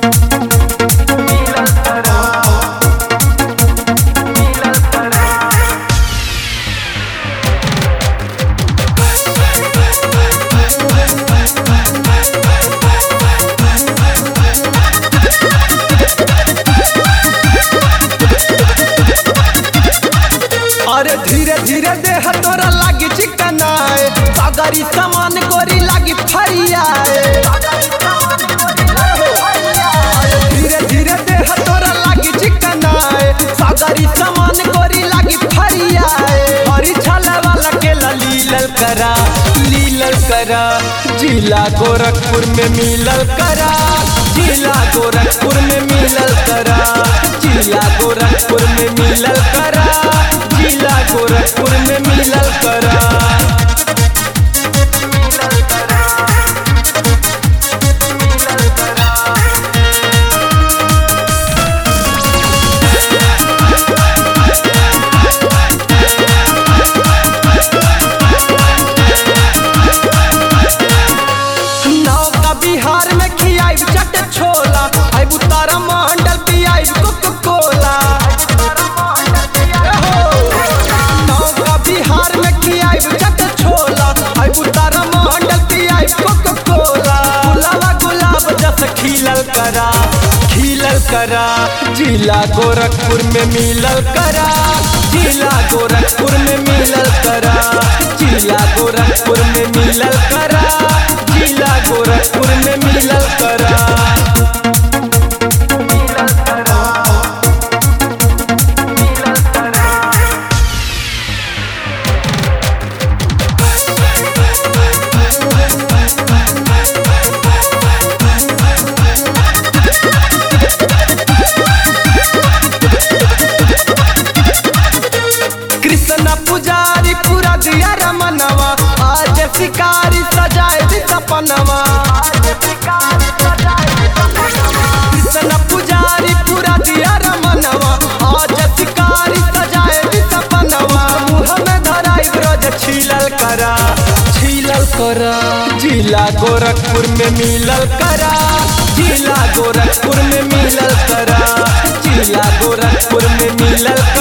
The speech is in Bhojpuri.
अरे धीरे धीरे देह तोरा लागी चिकनाए सागरी सामान गोरी लागी फरियाए धीरे धीरे देह तोरा लागी चिकनाए सागरी सामान गोरी लागी फरियाए हरी छाला वाला केला लीलल करा लीलल करा जिला गोरखपुर में मिलल करा जिला गोरखपुर में मिलल करा जिला गोरखपुर में मिलल करा जिला गोरखपुर में मिलल करा नौका बिहार में खियाई चट छोला आई बुतारा मंडल पियाई कोको कोला नौका बिहार में खियाई चट छोला आई बुतारा मंडल पियाई कोको कोला गुलाबा गुलाब जस खिलल करा खिलल करा जिला गोरखपुर में मिलल करा जिला गोरखपुर में मिलल करा जिला गोरखपुर में मिलल करा जिला गोरखपुर में मिलल करा कृष्ण पुजारी पूरा दिया रमनवा आज शिकारी सजाए दी सपनवा कृष्ण पुजारी पूरा दिया रमनवा आज शिकारी सजाए दी सपनवा मुँह में धराई ब्रज छीलल करा छीलल करा जिला गोरखपुर में मिलल करा जिला गोरखपुर में मिलल करा जिला गोरखपुर में मिलल करा